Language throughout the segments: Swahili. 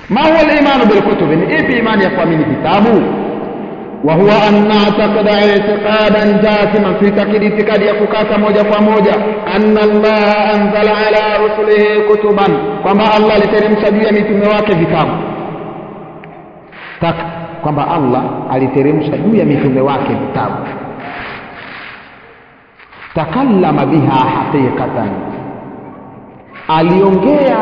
ma huwa al-imanu bil kutubi ni ipi imani ya kuamini vitabu وهو أن نعتقد اعتقادا جازما في تقييد اعتقاد يكوكاتا موجة فموجة أن الله أنزل على رسله كتبا كما الله لترمش juu ya mitume wake vitabu taka kwamba Allah aliteremsha juu ya mitume wake vitabu takallama biha haqiqatan aliongea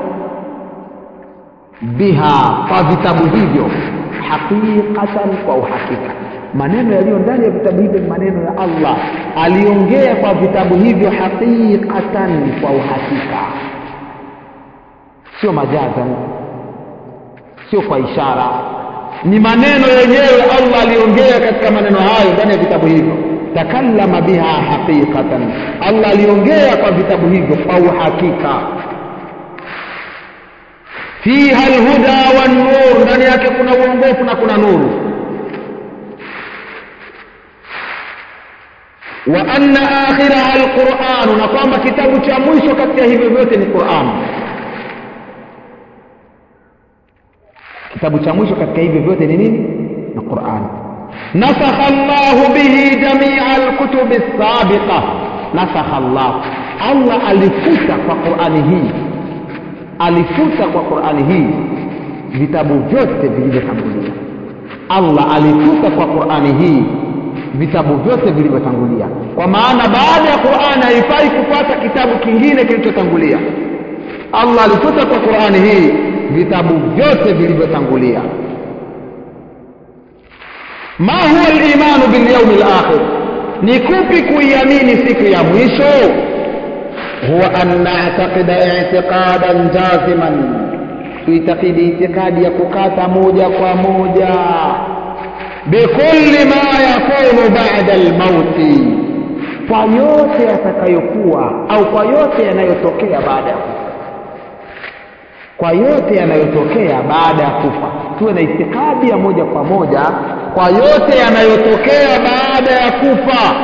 biha kwa vitabu hivyo haqiqatan kwa uhakika maneno yaliyo ndani ya vitabu hivyo ni maneno ya Allah aliongea kwa vitabu hivyo haqiqatan kwa uhakika sio majazan sio kwa ishara ni maneno yenyewe Allah aliongea katika maneno hayo ndani ya vitabu hivyo takallama biha haqiqatan Allah aliongea kwa vitabu hivyo kwa uhakika fiha alhuda wan nur ndani yake kuna uongofu na kuna nuru wa anna akhiraha alquran na kwamba kitabu cha mwisho katika hivyo vyote ni Qur'an kitabu cha mwisho katika hivyo vyote ni nini ni Qur'an nasakha Allah bihi jamia alkutub as-sabiqa nasakha Allah Allah alifuta kwa Qur'ani hii alifuta kwa Qur'ani hii vitabu vyote vilivyotangulia Allah alifuta kwa Qur'ani hii vitabu vyote vilivyotangulia kwa maana baada ya Qur'ani haifai kupata kitabu kingine kilichotangulia Allah alifuta kwa Qur'ani hii vitabu vyote vilivyotangulia ma huwa al-imanu bil yawm al-akhir ni kupi kuiamini siku ya mwisho huwa an na'taqida i'tiqadan jaziman tuitakidi itikadi ya kukata moja kwa moja bikulli ma yakunu ba'da al-mauti kwa yote yatakayokuwa au kwa yote yanayotokea baada ya kufa kwa yote yanayotokea baada ya kufa tuwe na itikadi ya moja kwa moja kwa yote yanayotokea baada ya kufa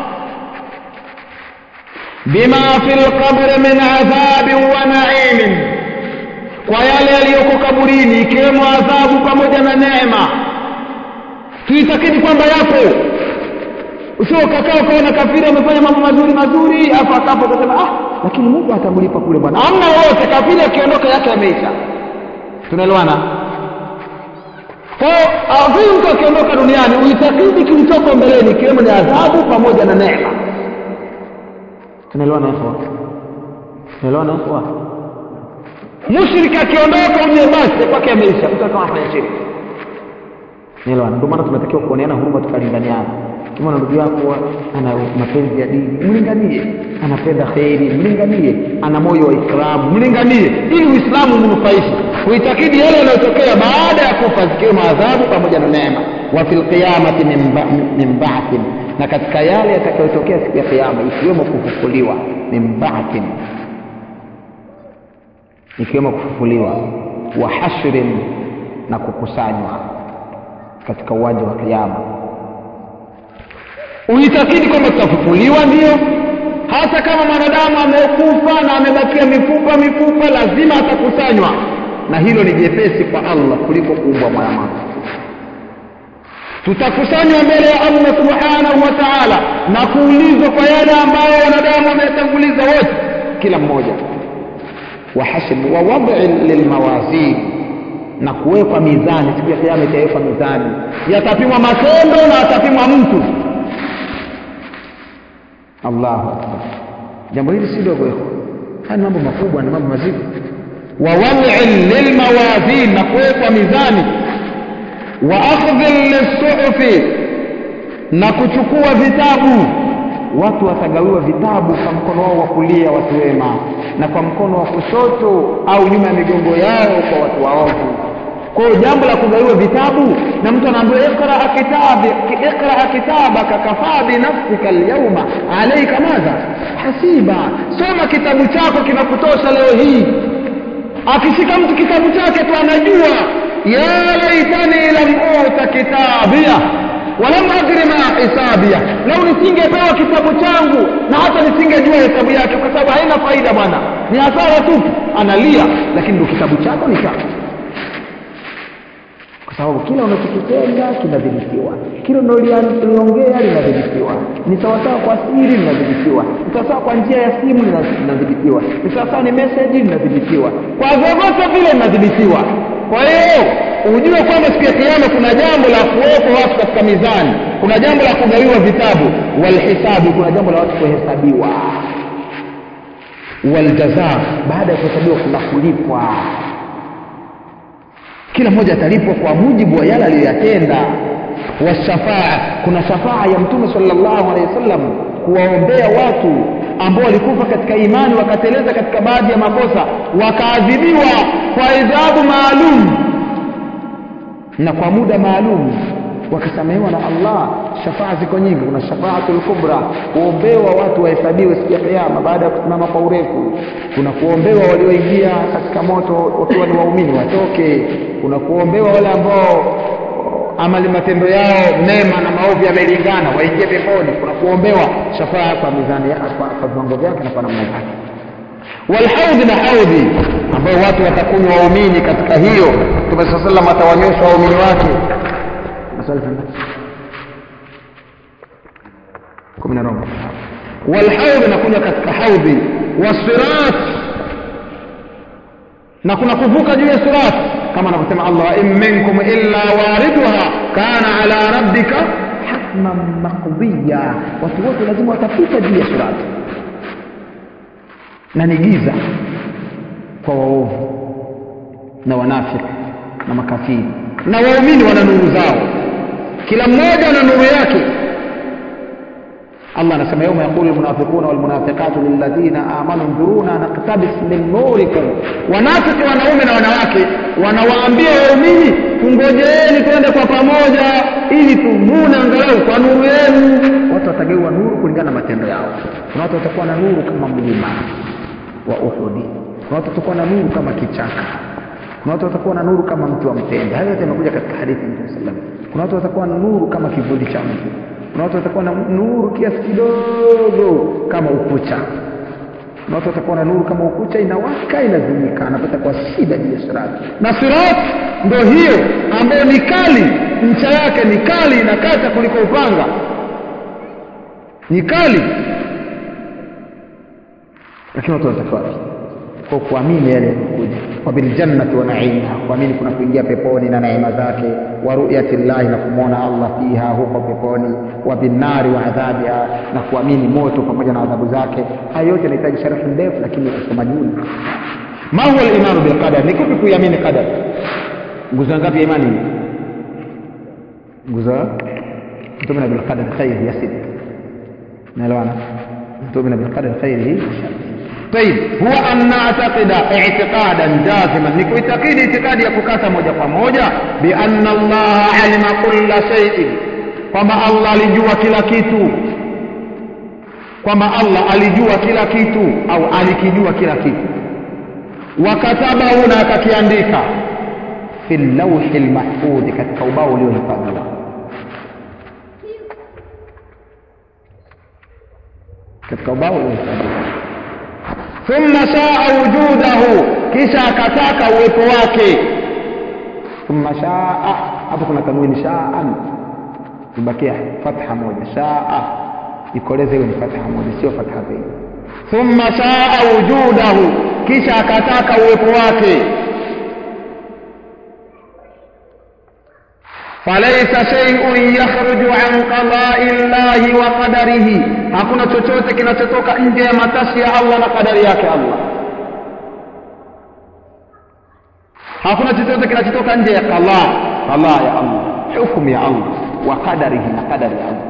bima fil qabri min adhabi wa na'imin kwa yale yaliyoko kaburini ikiwemo adhabu pamoja na neema tuitakidi kwamba yapo usio ukakaa ukaona kafiri amefanya mambo mazuri mazuri afu akafa ukasema ah lakini Mungu atamlipa kule bwana hamna wote kafiri akiondoka yake ameisha tunaelewana kwa hiyo mtu akiondoka duniani uitakidi kilichoko mbeleni ikiwemo ni adhabu pamoja na neema tunaelewana hapo tunaelewana hapo mushriki akiondoka uje basi kwake ameisha mtu kama afanya shirki Nielewana. Ndio maana tunatakiwa kuoneana huruma tukalinganiana. Kama na ndugu yako ana mapenzi ya dini, mlinganie. Anapenda kheri, mlinganie. Ana moyo wa Islamu, mlinganie ili Uislamu umnufaishe. Uitakidi yale yanayotokea baada ya kufa zikiwemo adhabu pamoja na neema. Wa fil qiyamati min ba'thin, na katika yale yatakayotokea siku ya kiyama ikiwemo kufufuliwa min ba'thin, ikiwemo kufufuliwa wa hashrin na kukusanywa katika uwanja wa kiyama uitakidi kwamba tutafufuliwa ndio hata kama mwanadamu amekufa na amebakia mifupa mifupa lazima atakusanywa na hilo ni jepesi kwa Allah kuliko kuumbwa mwanadamu tutakusanywa mbele ya Allah subhanahu wa ta'ala na kuulizwa kwa yale ambayo wanadamu wametanguliza wote kila mmoja wa hasb wa wad'i lilmawazin na kuwekwa mizani siku ya kiyama itawekwa mizani yatapimwa matendo na atapimwa mtu Allahu akbar jambo hili si dogo hilo haya mambo makubwa na mambo mazito wa wad'in lilmawazin na kuwekwa mizani wa akhdhin lisuhufi na kuchukua vitabu watu watagawiwa vitabu kwa mkono wao wa kulia watu wema na kwa mkono wa kushoto au nyuma ya migongo yao kwa watu waovu kwa hiyo jambo la kugawiwa vitabu na mtu anaambiwa ikra kitabi ikra kitabaka kafaa binafsika alyawma alayka madha hasiba soma kitabu chako kinakutosha leo hii akishika mtu kitabu chake tu anajua ya laitani lam uta kitabia walam adri ma hisabia lau nisingepewa kitabu changu na hata nisingejua hesabu yake kwa sababu haina faida bwana ni hasara tu analia lakini ndio kitabu chako ni chako sababu kila unachokitenda kinadhibitiwa kila unaliongea linadhibitiwa ni sawasawa kwa siri linadhibitiwa ni sawasawa kwa njia ya simu linadhibitiwa ni sawasawa ni meseji linadhibitiwa kwa vyovyote vile linadhibitiwa kwa hiyo ujue kwamba siku ya kiama kuna jambo la kuwepo watu katika mizani kuna jambo la kugawiwa vitabu walhisabi kuna jambo la watu kuhesabiwa waljaza baada ya kuhesabiwa kuna kulipwa kila mmoja atalipwa kwa mujibu wa yale aliyoyatenda washafaa kuna shafaa ya mtume sallallahu alaihi wasallam kuwaombea watu ambao walikufa katika imani wakateleza katika baadhi ya makosa wakaadhibiwa kwa adhabu maalum na kwa muda maalum wakasamehewa na Allah shafaa ziko nyingi kuna shafaatul kubra kuombewa watu wahesabiwe siku ya kiyama baada ya kusimama kwa urefu kuna kuombewa walioingia katika moto wakiwa ni waumini watoke kuna kuombewa wale ambao amali matendo yao mema na maovu yamelingana waingie peponi kuna kuombewa shafaa kwa mizani kwa viwango vyake na kwa namna zake walhaudhi na haudhi ambayo watu watakunywa waumini katika hiyo mtume saa salam atawanywesha waumini wake maswali kumi na robo walhaudhi na kunywa katika haudhi wasirat na kuna kuvuka juu ya sirat kama anavyosema allah in minkum illa wariduha kana ala rabbika hatman maqdiya watu wote lazima watapita juu ya sirat na ni giza kwa waovu na wanafiki na makafiri na waumini wana nuru zao kila mmoja ana nuru yake Allah anasema yauma yaqulu almunafiquna walmunafiqatu lilladhina amanu nduruna naqtabis min nurikum wanafiki wanaume na wanawake wanawaambia waumini tungojeeni twende kwa pamoja ili tuvune angalau kwa nuru yenu watu watageuwa nuru kulingana na matendo yao kuna watu watakuwa na nuru kama mlima wa Uhudi kuna watu watakuwa na nuru kama kichaka kuna watu watakuwa na nuru kama mtu wa mtende hayo yote yamekuja katika hadithi ya Mtume sallam kuna watu watakuwa na nuru kama kivuli cha mtu kuna watu watakuwa na nuru kiasi kidogo kama ukucha kuna watu watakuwa na nuru kama ukucha inawaka inazimika anapata kwa shida juu ya sirati na sirati ndo hiyo ambayo ni kali ncha yake ni kali inakata kuliko upanga ni kali lakini watu wanatakiwa kwa kuamini yale yanayokuja wa biljannati wa naimiha kuamini kuna kuingia peponi na neema zake wa ru'yati llahi na kumwona Allah fiha huko peponi wa binnari wa adhabiha na kuamini moto pamoja na adhabu zake hayo yote yanahitaji sharhi ndefu lakini usomaji huu ma huwa al-imanu bil qadar ni kupi kuiamini qadar nguzo ngapi ya imani nguzo tumina bil qadar khair ya sita naelewana tumina bil qadar khairihi wa sharrihi طيب هو أن نعتقد اعتقادا جازما نكويتقيد اعتقاد يكوكاتا موجة فموجة بأن الله علم كل شيء kwamba Allah alijua kila kitu kwamba Allah alijua kila kitu au alikijua kila kitu wakatabahu na akakiandika fi lawhi lmahfudhi katika ubao uliohifadhiwa katika ubao uliohifadhiwa thumma shaa wujudahu kisha akataka uwepo wake thumma shaa hapo kuna tanwini shaan ibakia fatha moja shaa ikoleze hiyo ni fatha moja sio fatha mbili thumma shaa wujudahu kisha akataka uwepo wake falaisa shay'un yakhruju an qada'i llahi wa qadarihi hakuna chochote kinachotoka nje ya matashi ya Allah na kadari yake Allah hakuna chochote kinachotoka nje ya qala qala ya Allah hukumu ya Allah wa qadarihi na qadari ya Allah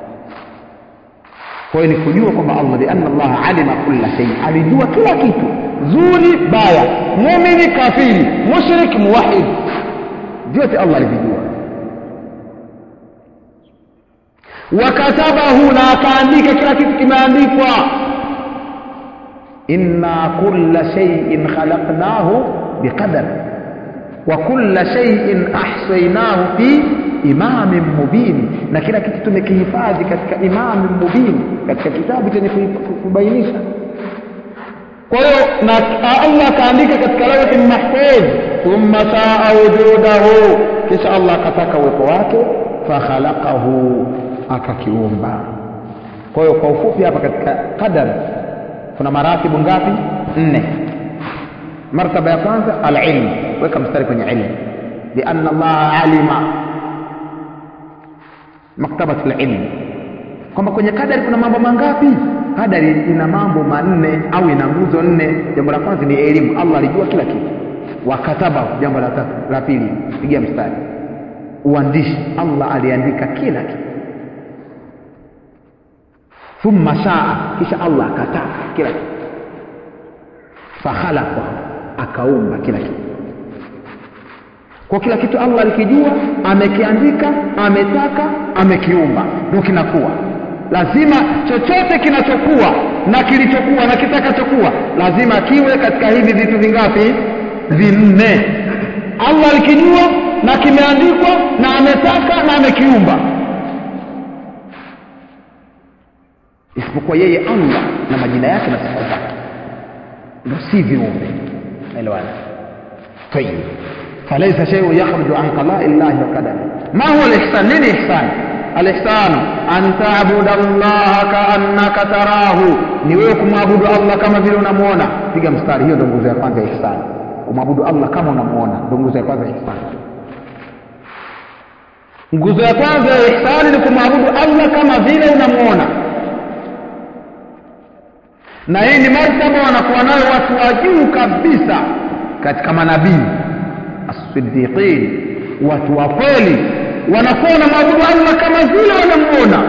kwa hiyo ni kujua kwamba Allah bi anna Allah alima kulla shay alijua kila kitu zuri baya muumini kafiri mushrik muwahid vyote Allah alijua wakatabahu na akaandika kila kitu kimeandikwa inna kulla shay'in khalaqnahu biqadar wa kulla shay'in ahsaynahu fi imamin mubin na kila kitu tumekihifadhi katika imamin mubin katika kitabu chenye kubainisha kwa hiyo na Allah akaandika katika lawhi mahfudh thumma shaa wujudahu kisha allah akataka uwepo wake fakhalaqahu akakiumba kwa hiyo kwa ufupi hapa katika qadar kuna maratibu ngapi nne martaba ya kwanza alilmu weka mstari kwenye ilmu lianna allaha alima maktabatu lilmu kwamba kwenye kadari kuna mambo mangapi kadari ina mambo manne au ina nguzo nne jambo la kwanza ni elimu allah alijua kila kitu wakataba jambo la tatu la pili pigia mstari uandishi allah aliandika kila kitu thumma shaa kisha allah akataka kila kitu fakhalaqa akaumba kila kitu kwa kila kitu allah alikijua amekiandika ametaka amekiumba ndio kinakuwa lazima chochote kinachokuwa na kilichokuwa na kitakachokuwa lazima kiwe katika hivi vitu vingapi vinne allah alikijua na kimeandikwa na ametaka na amekiumba isipokuwa yeye allah na majina yake na sifa zake ndo si viumbe naelewana tayib falaisa shay'un yakhruju an qada'i llahi wa qadari ma huwa al-ihsan nini ihsan al-ihsan an ta'budu allaha ka'annaka tarahu ni wewe kumwabudu allah kama vile unamuona piga mstari hiyo ndio nguzo ya kwanza ya ihsan kumwabudu allah kama unamuona ndio nguzo ya kwanza ya ihsan nguzo ya kwanza ya ihsani ni kumwabudu allah kama vile unamuona na hii ni martaba wanakuwa nayo watu wa juu kabisa katika manabii as-siddiqin watu wa kweli wanakuwa wanamwabudu allah kama vile wanamuona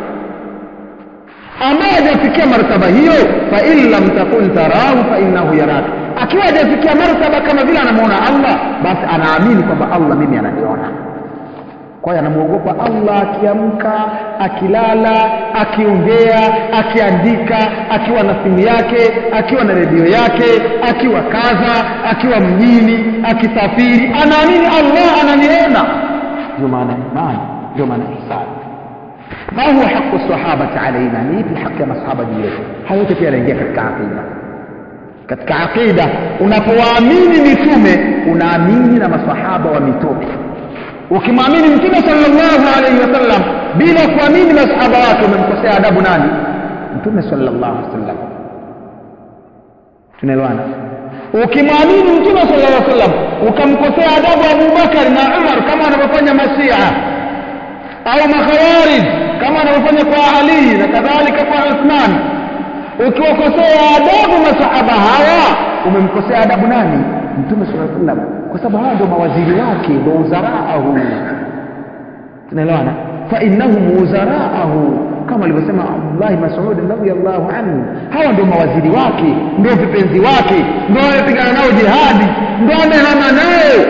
ambaye hajafikia martaba hiyo fa in lam takun tarahu fa innahu yaraka akiwa hajafikia martaba kama vile anamuona allah basi anaamini kwamba allah mimi ananiona kwa hiyo anamwogopa allah akiamka akilala akiongea akiandika akiwa na simu yake akiwa na redio yake akiwa kaza akiwa mjini akisafiri anaamini allah ananiona ndio maana imani ndio maana ihsani ma huwa haqu sahabati alaina ni ipi haki ya masahaba juu yetu hayo yote pia yanaingia katika aqida katika aqida unapowaamini mitume unaamini na masahaba wa mitume ukimwamini mtume sallallahu alaihi wasallam bila kuamini masahaba wake umemkosea adabu nani mtume sallallahu alaihi wasallam tunaelewana ukimwamini mtume sallallahu alaihi wasallam ukamkosea adabu abubakari na umar kama wanavyofanya mashia au makhawarij kama wanavyofanya kwa ali na kadhalika kwa uthman ukiwakosea adabu masahaba hawa umemkosea adabu nani mtume sallallahu alaihi wasallam kwa sababu hawa ndio mawaziri wake ndio uzaraahu tunaelewana fa innahum uzaraahu kama alivyosema Abdullah Mas'ud radhiyallahu anhu hawa ndio mawaziri wake ndio vipenzi wake ndio wamepigana nao jihadi ndio wamehama naye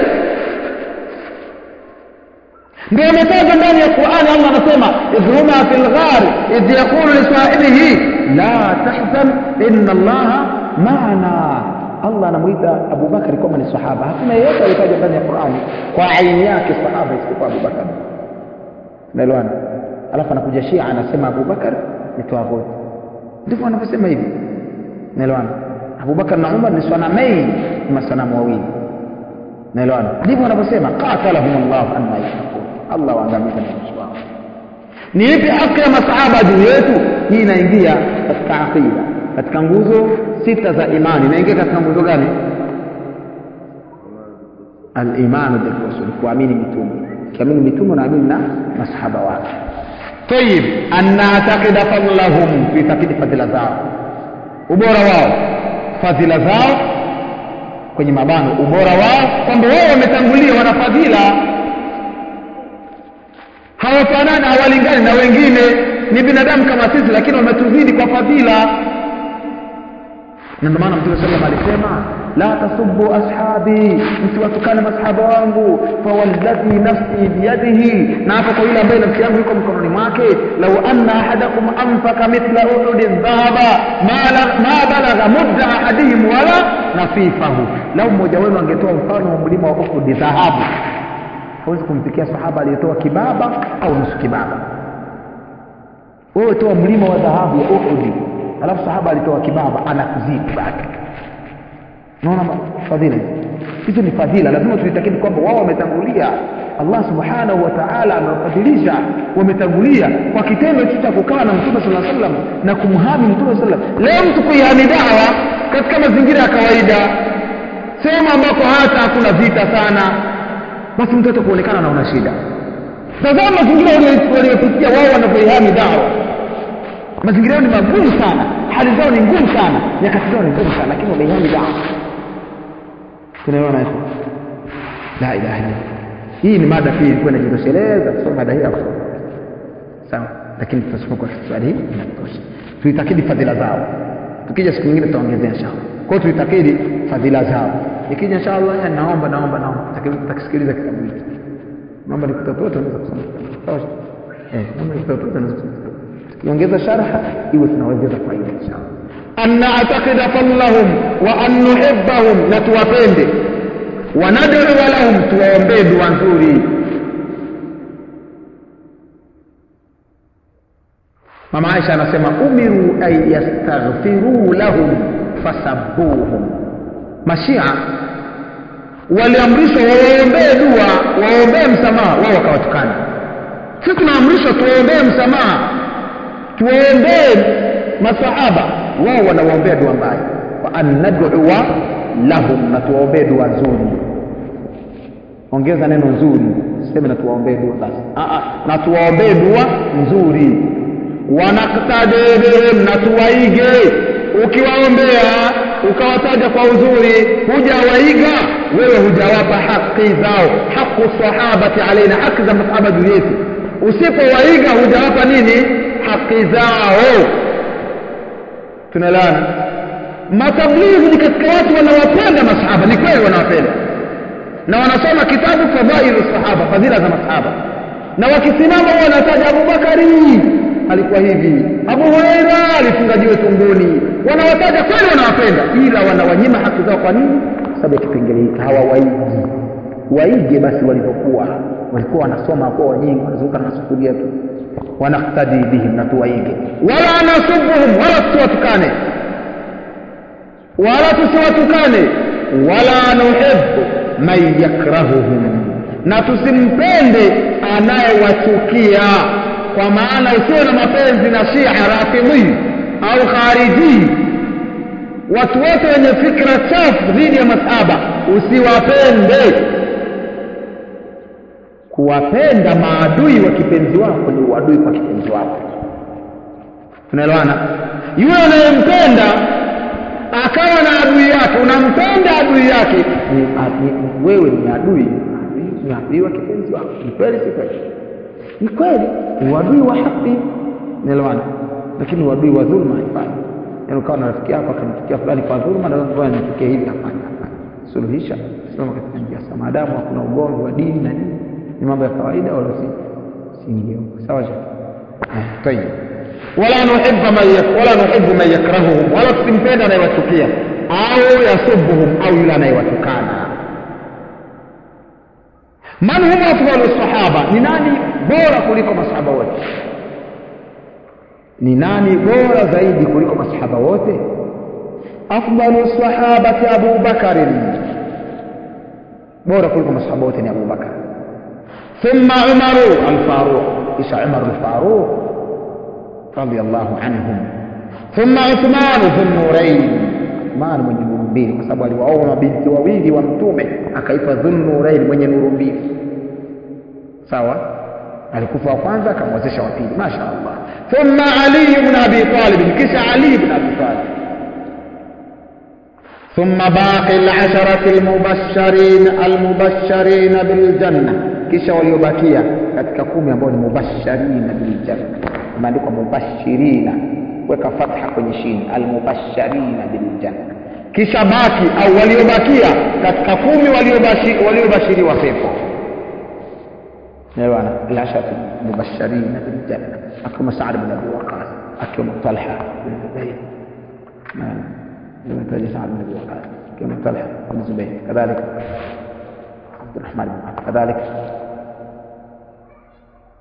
ndio ametajwa ndani ya Qur'ani Allah anasema idhuma fil ghar idh yaqulu li sahibihi la tahzan inna Allaha ma'ana Allah anamuita Abu Bakari kwamba ni sahaba. Hakuna yeyote aliyetajwa ndani ya Qur'ani kwa aini yake sahaba isipokuwa Abu Bakar. Unaelewana? Alafu anakuja Shia anasema Abu Bakar ni tawaghuti. Ndivyo wanavyosema hivi. Unaelewana? Abu Bakar na Umar ni sanamei, ni masanamu wawili. Unaelewana? Ndivyo wanavyosema qatalahum Allah anna yafakun. Allah waangamiza na mwisho wao. Ni ipi haki ya masahaba juu yetu? Hii inaingia katika aqida katika nguzo sita za imani inaingia katika nguzo gani al-imanu bil-rusul kuamini mitume kiamini mitume naamini na masahaba wake tayib an na'taqida fadlahum tuitakidi fadhila zao ubora wao fadhila zao kwenye mabano ubora wao kwamba wao wametangulia wana fadhila hawafanani hawalingani na wengine ni binadamu kama sisi lakini wametuzidi kwa fadhila na ndio maana mtume sallam alisema la tasubbu ashabi msiwatukane masahaba wangu fawalladhi nafsi biyadihi na hapo kwa yule ambaye nafsi yangu iko mkononi mwake lau anna ahadakum anfaka mithla uhudi dhahaba ma balagha mudda ahadihim wala nafifahu lau mmoja wenu angetoa mfano wa mlima wa uhudi dhahabu hawezi kumfikia sahaba aliyetoa kibaba au nusu kibaba wewe toa mlima wa dhahabu ya uhudi alafu sahaba alitoa kibaba anakuzidi bado naona fadhila hizo ni fadhila lazima tuitakidi kwamba wao wametangulia allah subhanahu wa taala amewafadhilisha wametangulia kwa kitendo tu cha kukaa na mtume saa salam na kumhami mtume saa salam leo mtu kuihami dawa katika mazingira ya kawaida sehemu ambako hata hakuna vita sana basi mtoto kuonekana anaona shida tazama mazingira waliopitia wao wanavyoihami dawa mazingira yao ni magumu sana hali zao ni ngumu sana nyakati zao ni ngumu sana lakini wameihami dawa tunaelewana hapo la ilaha illa hii ni mada pia ilikuwa inajitosheleza kusoma mada hii hapo sawa lakini tutasoma kwa swali hii inatosha tuitakidi fadhila zao tukija siku nyingine tutaongezea inshallah kwa hiyo tuitakidi fadhila zao ikija inshallah ya naomba naomba naomba tutakisikiliza kitabu hiki naomba nikutatote unaweza kusoma sawa eh naomba nikutatote unaweza kusoma tukiongeza sharha iwe tunaongeza faida inshallah an na'taqida fadlahum wa an nuhibbahum na tuwapende wa nad'u lahum tuwaombee dua nzuri mama Aisha anasema umiru ay yastaghfiru lahum fasabbuhum mashia waliamrishwa wawaombee dua waombee msamaha wao wakawatukana sisi tunaamrishwa tuwaombee msamaha tuwaombee masahaba wao wanawaombea dua mbaya wa an nad'uwa lahum na tuwaombee dua nzuri ongeza neno nzuri siseme na tuwaombee dua basi na tuwaombee dua nzuri wanaktadi bihim na tuwaige ukiwaombea ukawataja kwa uzuri hujawaiga wewe hujawapa haki zao haqu sahabati alaina haki za masahaba juu yetu usipowaiga hujawapa nini haki zao tunaelewana matablighi ni katika watu wanawapenda masahaba ni kweli wanawapenda na wanasoma kitabu fadhailu sahaba fadhila za masahaba na wakisimama huwa wanataja abubakari alikuwa hivi abu hureira alifunga jiwe tumboni wanawataja kweli wanawapenda ila wanawanyima haki zao kwa nini sababu ya kipengele hiki hawawaigi waige basi walivyokuwa walikuwa wanasoma kwa wanyingi wanazunguka na sufuria tu wanaktadi bihim na tuwaige wala nasubuhum wala tusiwatukane wala tusiwatukane wala nuhibbu man yakrahuhum na tusimpende anayewachukia kwa maana usiwe na mapenzi na shia rafidhi au khariji watu wote wenye fikra chafu dhidi ya masahaba usiwapende kuwapenda maadui wa kipenzi wako ni uadui kwa kipenzi wako tunaelewana yule unayempenda akawa na adui yake unampenda adui yake ni, ni, ni, wewe ni adui ni adui wa kipenzi wako ni kweli si kweli ni kweli uadui wa haki naelewana lakini uadui wa dhulma haifai yaani ukawa na rafiki yako akamchukia fulani kwa dhulma na wewe nichukie hivi hapana hapana suluhisha simama katika njia sawa maadamu hakuna ugomvi wa dini na nini ni mambo ya kawaida wala si siingie huko sawa je tayeb wala nuhibbu man wala nuhibbu man yakrahuhum wala tusimpenda anayewachukia au yasubuhum au yule anayewatukana man hum afdalu sahaba ni nani bora kuliko masahaba wote ni nani bora zaidi kuliko masahaba wote afdalu sahabati abu bakarin bora kuliko masahaba wote ni abu bakar thumma umaru alfaruq kisha umar alfaruq radiyallahu anhum thumma uthman dhunnurain uthman mwenye nuru mbili kwa sababu aliwaoa mabinti wawili wa mtume akaitwa dhunnurain mwenye nuru mbili sawa alikufa wa kwanza akamwezesha wa pili masha allah thumma ali ibn abi talib kisha ali ibn abi talib ثم باقي العشرة المبشرين المبشرين بالجنة kisha waliobakia katika kumi ambao ni mubashirina biljanna imeandikwa mubashirina weka fatha kwenye shini almubashirina biljanna kisha baki au waliobakia katika kumi waliobashiriwa pepo bwana alashatu mubashirina biljanna akiwemo Saad bin Abi Waqqas akiwemo Talha bin Zubair nimetaja Saad bin Abi Waqqas akiwemo Talha bin Zubair kadhalika عبد الرحمن بن عوف كذلك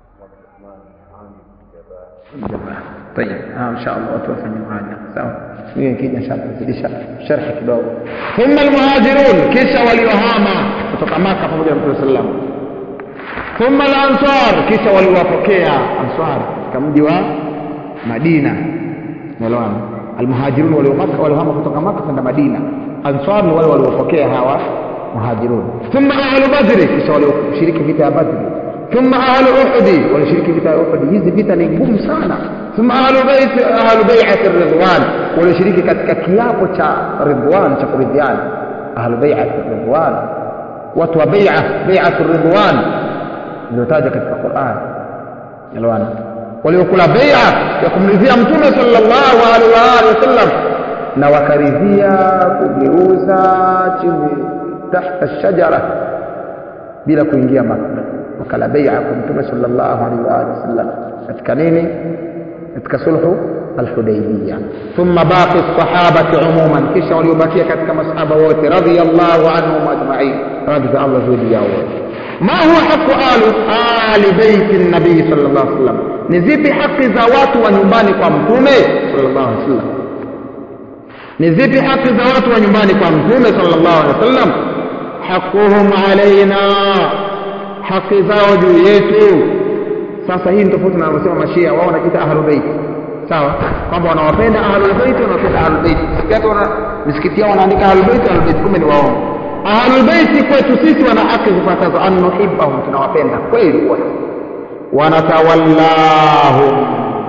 طيب آه ان شاء الله توفى معانا سوا hiyo ikija shazidisha sharhi kidogo thumma almuhajirun kisha waliohama kutoka maka pamoja na mtume sallam thumma alansar kisha waliwapokea ansar katika mji wa madina unaelewana almuhajirun waliohama waliohama kutoka maka kwenda madina ansar ni wale waliopokea hawa muhajirun thumma ahlu badri kisha walioshiriki vita ya badri thumma ahlu uhudi walioshiriki vita ya uhudi hizi vita ni ngumu sana thumma ahlu bait ahlu bai'ati ridwan walioshiriki katika kiapo cha ridwan cha kuridhiana ahlu bai'ati ridwan watu wa bai'a bai'atu ridwan iliyotajwa katika Qur'an elewana waliokula bai'a ya kumridhia mtume sallallahu alaihi wa alihi wasallam na wakaridhia kugeuza chini tahta shajara bila kuingia maka wakala bai'a kwa mtume sallallahu alaihi wa alihi wasallam katika nini katika sulhu alhudaybiyah thumma baqi sahabati umuman kisha waliobakia katika masahaba wote radiyallahu anhum ajma'in radhi za Allah juu yao wote ma huwa haqu ali ali baiti nabii sallallahu alaihi wasallam ni zipi haki za watu wa nyumbani kwa mtume sallallahu alaihi wasallam ni zipi haki za watu wa nyumbani kwa mtume sallallahu alaihi wasallam haquhum alaina haki zao juu yetu sasa hii ni tofauti na wanavyosema mashia wao wanajiita ahlul bait sawa kwamba wanawapenda ahlul bait wanawapenda ahlul bait sikia wana misikiti yao wanaandika ahlul bait ahlul bait kumbe ni waongo ahlul bait kwetu sisi wana haki zifuatazo an nuhibbahum tunawapenda kweli wote wanatawallahum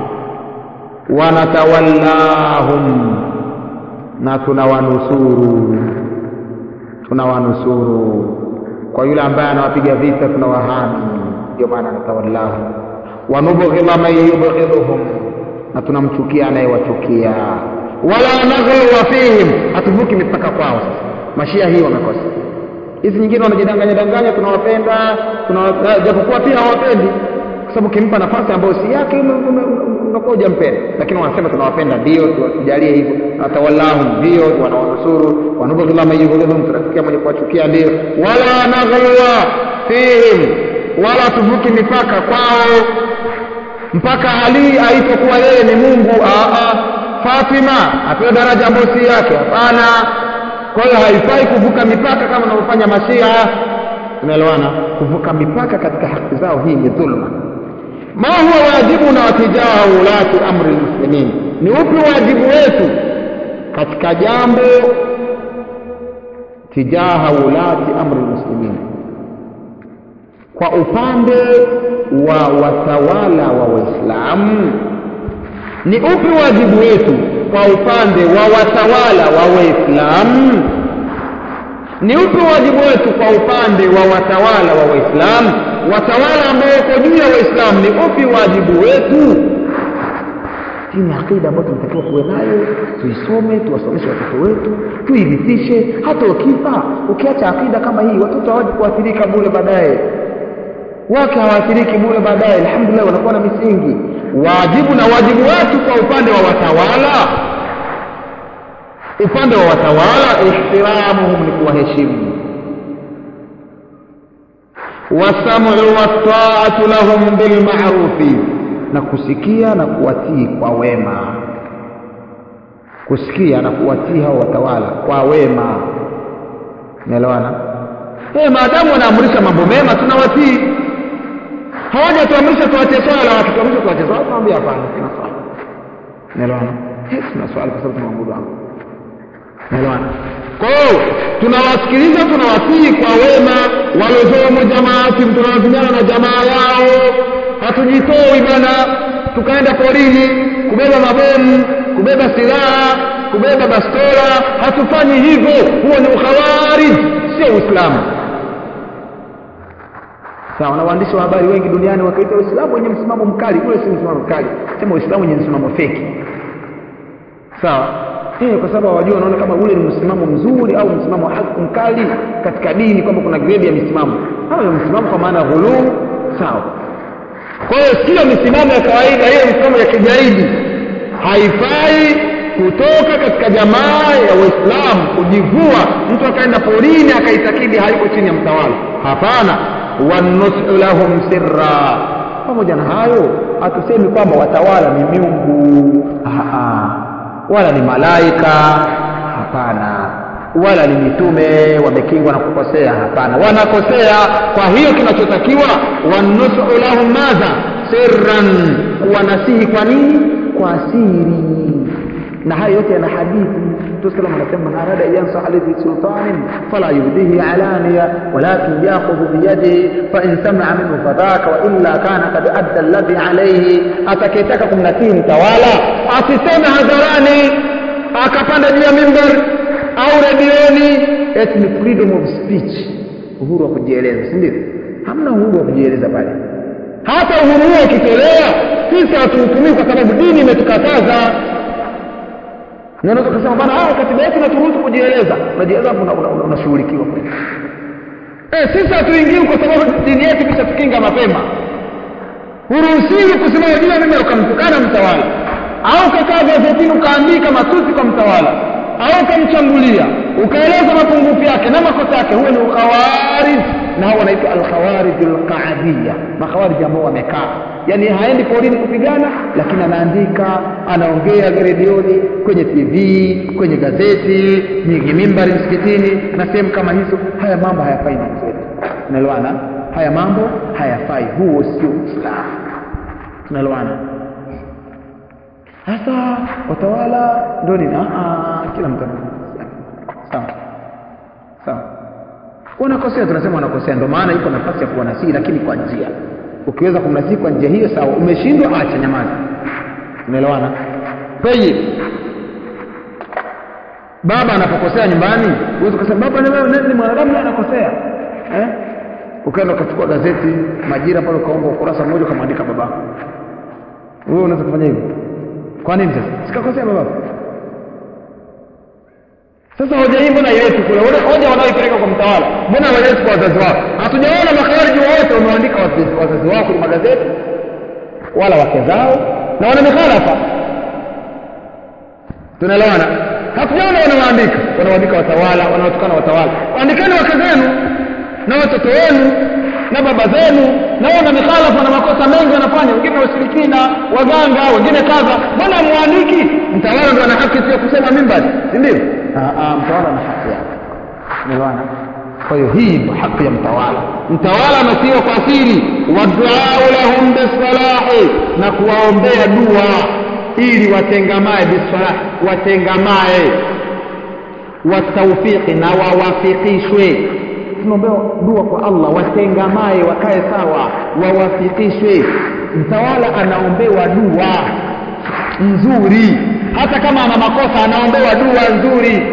wanatawallahum na tunawanusuru tunawanusuru kwa yule ambaye anawapiga vita tunawahami ndio maana anatawallahu wanubghidha man yubghidhuhum na tunamchukia anayewachukia wala naghluwa fihim hatuvuki mipaka kwao sasa mashia hii wamekosa hizi nyingine wanajidanganya danganya tunawapenda tunawa- japokuwa pia hawapendi kwa sababu ukimpa nafasi ambayo si yake unakuwa hujampenda lakini wanasema tunawapenda ndio tujalie hivyo natawallahum ndio wanawanusuru wanubghidha man yubghidhuhum tunafikia mwenye kuwachukia ndio wala naghluwa fihim wala tuvuki mipaka kwao mpaka Ali aitokuwa yeye ni Mungu. Aa, Fatima apewe daraja ambayo si yake, hapana. Kwa hiyo haifai kuvuka mipaka kama wanavyofanya Mashia. Tunaelewana? Kuvuka mipaka katika haki zao, hii ni dhulma. Ma huwa wajibu na watijaha ulati amri lmuslimin, ni upi wajibu wetu katika jambo tijaha ulati amri lmuslimin kwa upande wa watawala wa Waislamu ni upi wajibu wetu kwa upande wa watawala wa Waislamu? Ni upi wajibu wetu kwa upande wa watawala wa Waislamu? Watawala ambao wako juu ya Waislamu, ni upi wajibu wetu? Hii ni akida ambayo tunatakiwa kuwe nayo, tuisome, tuwasomeshe watoto wetu, tuirithishe. Hata ukifa ukiacha akida kama hii, watoto hawaji kuathirika bure baadaye wake hawaathiriki bure baadaye alhamdulillah wanakuwa na misingi wajibu na wajibu wetu kwa upande wa watawala upande wa watawala ihtiramuhum ni kuwaheshimu wasamu wataatu lahum bilmarufi na kusikia na kuwatii kwa wema kusikia na kuwatii hao watawala kwa wema unaelewana eh maadamu wanaamrisha mambo mema tunawatii hawajatuamrisha tuache swala wakituamrisha tuache swala tunamwambia hapana tuna swala unaelewana eh tuna swala kwa sababu tunamwabudu Allah unaelewana kwa hiyo tunawasikiliza tunawatii kwa wema waliozomu jamaati tunalazimiana na jamaa yao hatujitoi bana tukaenda porini kubeba mabomu kubeba silaha kubeba bastola hatufanyi hivyo huo ni ukhawarij sio uislamu sawa na waandishi wa habari wengi duniani wakaita uislamu wenye msimamo mkali ule si msimamo mkali sema uislamu wenye msimamo feki sawa eh kwa sababu hawajua wanaona kama ule ni msimamo mzuri au msimamo haki mkali katika dini kwamba kuna grade ya misimamo hayo ni msimamo kwa maana ghuluu sawa kwa hiyo sio misimamo ya kawaida hiyo misimamo ya kigaidi haifai kutoka katika jamaa ya waislamu kujivua mtu akaenda porini akaitakidi haiko chini ya mtawala hapana wanusu lahum sirra pamoja na hayo hatusemi kwamba watawala ni miungu Aa, wala ni malaika hapana wala ni mitume wamekingwa na kukosea hapana wanakosea kwa hiyo kinachotakiwa wanusu lahum madha sirran kuwanasihi kwa nini kwa siri na hayo yote yana hadithi tusalam anasema man arada an yansaha lidhi sultanin fala yubdihi alaniya walakin yakhudhu biyadihi fa in sami'a minhu fadhaka wa illa kana kad adda alladhi alayhi atakayetaka kumnasihi mtawala asiseme hadharani akapanda juu ya mimbar au redioni eti ni freedom of speech uhuru wa kujieleza si ndio hamna uhuru wa kujieleza pale hata uhuru huo ukitolewa sisi hatuhukumii kwa sababu dini imetukataza na unaweza kusema bana ah katiba yetu inaturuhusu kujieleza unajieleza hapo unashughulikiwa eh sisi hatuingii kwa sababu dini yetu kishatukinga mapema huruhusiwi kusimama juu ya mimbar ukamtukana mtawala au ukakaa gazetini ukaandika matusi kwa mtawala au ukamchambulia ukaeleza mapungufu yake na makosa yake huo ni ukhawarij na hao wanaitwa alkhawarij alqaadiyya makhawarij ambao wamekaa yani haendi porini kupigana lakini anaandika anaongea redioni kwenye tv kwenye gazeti nyingi mimbari msikitini na sehemu kama hizo haya mambo hayafai na zetu tunaelewana haya mambo hayafai huo sio uislamu tunaelewana sasa watawala ndio nini kila mtu sawa sawa wanakosea tunasema wanakosea ndio maana iko nafasi ya kuwanasihi lakini kwa njia ukiweza kumnasihi kwa njia hiyo sawa umeshindwa acha nyamaza unaelewana tayib baba anapokosea nyumbani uweze kusema baba ni mwanadamu anakosea eh ukaenda ukachukua gazeti majira pale ukaomba ukurasa mmoja ukamwandika babako wewe unaweza kufanya hivyo kwa nini sasa sikakosea baba sasa hoja hii mbona yetu kule hoja wanaoipeleka kwa mtawala mbona hawaleti kwa wazazi wao hatujaona makhawariji wote wameandika wazazi wao kwenye magazeti wala wake zao na wana mikhalafa tunaelewana hatujaona wanawaandika wanawaandika watawala wanaotukana watawala waandikeni wake zenu na watoto wenu na baba zenu na wana mikhalafa na makosa mengi wanafanya wengine washirikina waganga wengine kadha mbona muandiki mtawala ndo ana haki sio kusema mimbari si ndio mtawala ana haki yake umeelewana kwa hiyo hii ndio haki ya mtawala mtawala anasiwa kwa siri waduau lahum bisalahi na kuwaombea dua ili watengamae bisalahi watengamae wataufiqi na wawafikishwe tunaombea dua kwa Allah watengamae wakae sawa wawafikishwe mtawala anaombewa dua nzuri hata kama ana makosa anaombewa dua nzuri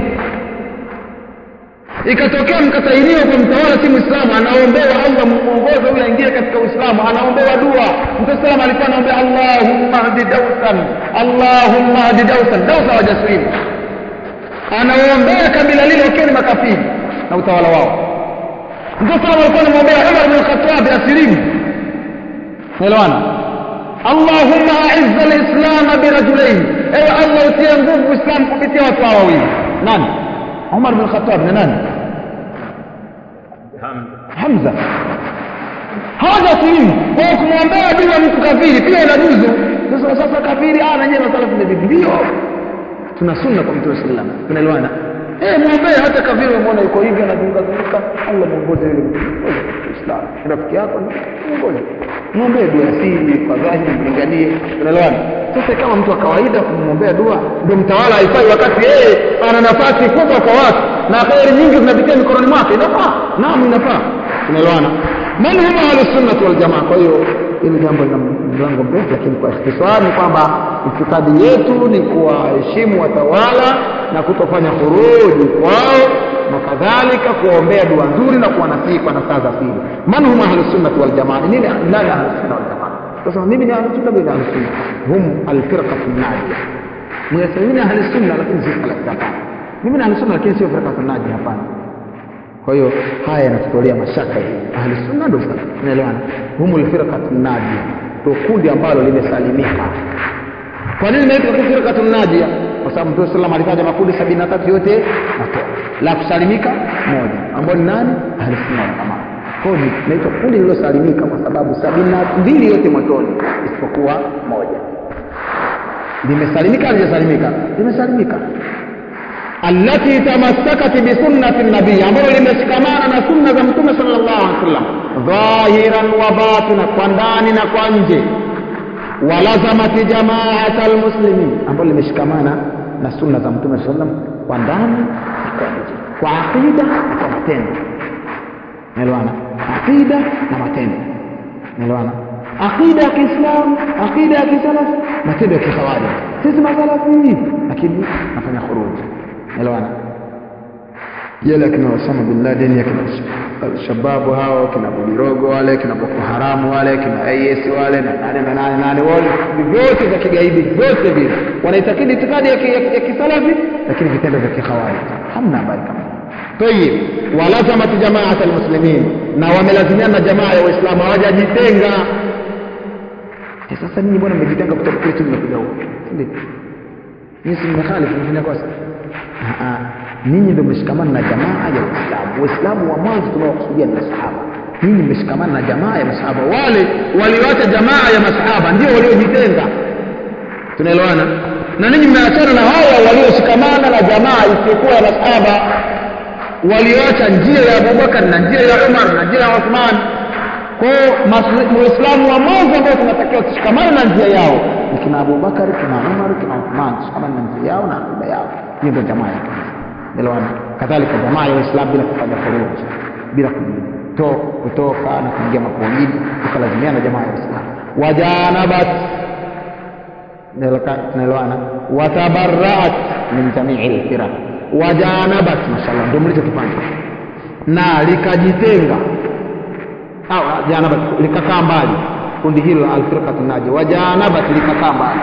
ikatokea mkatairiwa kwa mtawala si muislamu anaombewa Allah muongoze huyo aingie katika uislamu anaombewa dua mtume sallam alikuwa anaombea Allahumma hdi dausan Allahumma hdi dausan dausa wajaswini anaombea kabila lile wakiwa ni makafiri na utawala wao mtume sallam alikuwa anamwombea Umar bin Khattab asilimu naelewana Allahumma a'izza al-islam birajulain ewe Allah utie nguvu Uislamu kupitia watu hawa wawili nani Umar bin Khattab ni nani Hamza haja silimu kwa kumwombea bila mtu kafiri pia inajuzu sasa sasa kafiri ah nanyewe masala vipi ndio tuna sunna kwa mtume sallallahu alaihi wasallam tunaelewana eh muombee hata kafiri umeona yuko hivi anazunguka zunguka Allah muongoze yule Islam rafiki yako muongoze muombee dua ya siri kwa dhahiri mlinganie unaelewana sasa kama mtu wa kawaida kumwombea dua ndio mtawala haifai wakati yeye ana nafasi kubwa kwa watu na khairi nyingi zinapitia mikononi mwake inafaa naam inafaa unaelewana man huma ahlusunnati waljamaa kwa hiyo hili jambo lina mlango mrefu lakini kwa ikhtisari ni kwamba itikadi yetu ni kuwaheshimu watawala na kutofanya furuji kwao na kadhalika kuwaombea dua nzuri na kuwanasihi kwa nasaha za pili man hum ahlusunnati waljamaa nini nani ahlusunna waljamaa sasa mimi ni ahlusunna mimi ni ahlusunna hum alfirqatu najia mngesema mimi ni ahlusunna lakini si salafia mimi ni ahlusunna lakini sio firqatu najia hapana kwa hiyo haya yanatutolea mashaka hii ahli sunna ndio tunaelewana humul firqatu najia ndio kundi ambalo limesalimika kwa nini inaitwa firqatu najia kwa sababu Mtume sallam alitaja makundi 73 yote matoa la kusalimika moja ambao ni nani ahli sunna wal jamaa kwa hiyo inaitwa kundi lililosalimika kwa sababu sabini na mbili yote motoni isipokuwa moja limesalimika halijasalimika limesalimika allati tamassakat bisunnati nabii ambalo limeshikamana na sunna za mtume sallallahu alaihi wasallam dhahiran wa batina kwa ndani na kwa nje walazamat jamaata almuslimin ambalo limeshikamana na sunna za mtume sallallahu alaihi wasallam kwa ndani na kwa nje kwa aqida na kwa matendo naelewana aqida na matendo naelewana aqida ya kiislamu aqida ya kisalafi matendo ya kikhawarij sisi masalafi lakini nafanya khuruji elewana yale akina Osama bin Laden akina shababu hao kina Budirogo wale kina Boko Haramu wale kina IS wale na nane na nane nane wale vyote vya kigaidi vyote vile wanaitakidi itikadi ya, ki- ya, ya kisalafi lakini vitendo vya kikhawarij hamna habari kama طيب ولزمت جماعة المسلمين na wamelazimiana na jamaa ya waislamu hawajajitenga Eh, sasa ninyi bwana mmejitenga kutoka kule chini mmekuja huko si ndio nyinyi si mmekhalifu mmefanya kosa Ah, ah. ninyi ndio mmeshikamana na jamaa ya waislamu waislamu wa mwanzo tunawakusudia ni masahaba ninyi mmeshikamana na jamaa ya masahaba wale walioacha jamaa ya masahaba ndio waliojitenga tunaelewana na ninyi mmeachana na hawa walioshikamana na jamaa isiyokuwa ya masahaba walioacha njia ya Abubakar na njia ya Umar na njia ya Uthman kwao muislamu wa mwanzo ambao tunatakiwa tushikamane na njia yao ni kina Abubakar kina Umar kina Uthman tushikamane na njia yao na akida yao hiyo ndio jamaa ya kanisa elewana kadhalika jamaa ya Uislamu bila kufanya furuji bila kuto, kutoka na kuingia makundi tukalazimiana na jamaa ya Uislamu wajanabat tunaelewana watabarraat min jamii lfiraq wajanabat mashallah ndio mlichokifanya na likajitenga au janabat likakaa mbali kundi hilo la alfirqatu naji wajanabat likakaa mbali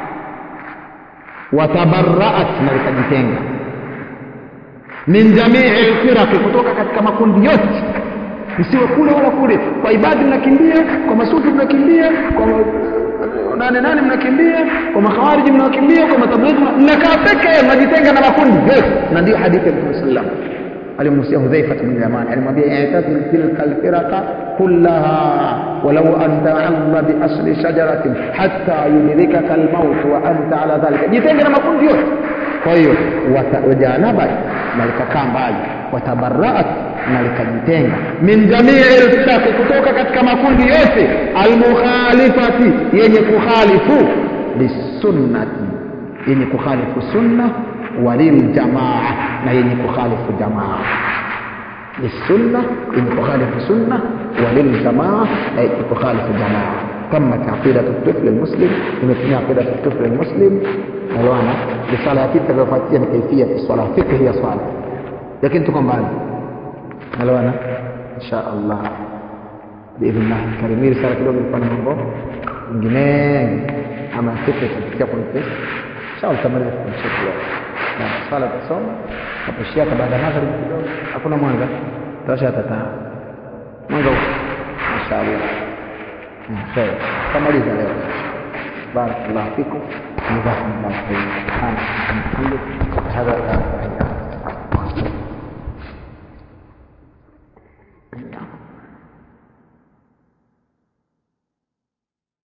watabarraat na likajitenga min jamii lfiraqi kutoka katika makundi yote msiwe kule wala kule kwa ibadi mnakimbia kwa masufi mnakimbia kwa nane nane mnakimbia kwa makhawariji mnakimbia kwa matablighi mnakaa peke mnajitenga na makundi yote na ndio hadithi ya Mtume sallam alimhusia Hudhaifa bin Yaman alimwambia i'tazil tilka alfiraqa kullaha walau an ta'alla bi asli shajaratin hatta yudrikaka almaut wa anta ala dhalika jitenge na makundi yote kwa hiyo wajanabat na likakaa mbali watabarraat na likajitenga min jamii lfiraqi kutoka katika makundi yote almukhalifati yenye kukhalifu lisunnati yenye kukhalifu sunna waliljamaa na yenye kukhalifu jamaa lisunna yenye kukhalifu sunna waliljamaa na yenye kukhalifu jamaa تمت عقيدة الطفل المسلم imetumia عقيدة الطفل المسلم نلوانا risala ya pili itakayofuatia ni kaifia swala fikhi ya swala lakini tuko mbali nelewana insha allah biidhnillah karim hii risala kidogo ilikuwa na mambo mengi ama fikhi itafikia kwenye inshallah tutamaliza kufundisha leo na swala tusoma taposhia baada ya magharibi kidogo hakuna mwanga tasha tataa mwanga huko inshallah خير تماليزا لeo بارك الله فيكم جزاكم الله خير سبحانك اللهم وبحمدك اشهد ان لا اله الا انت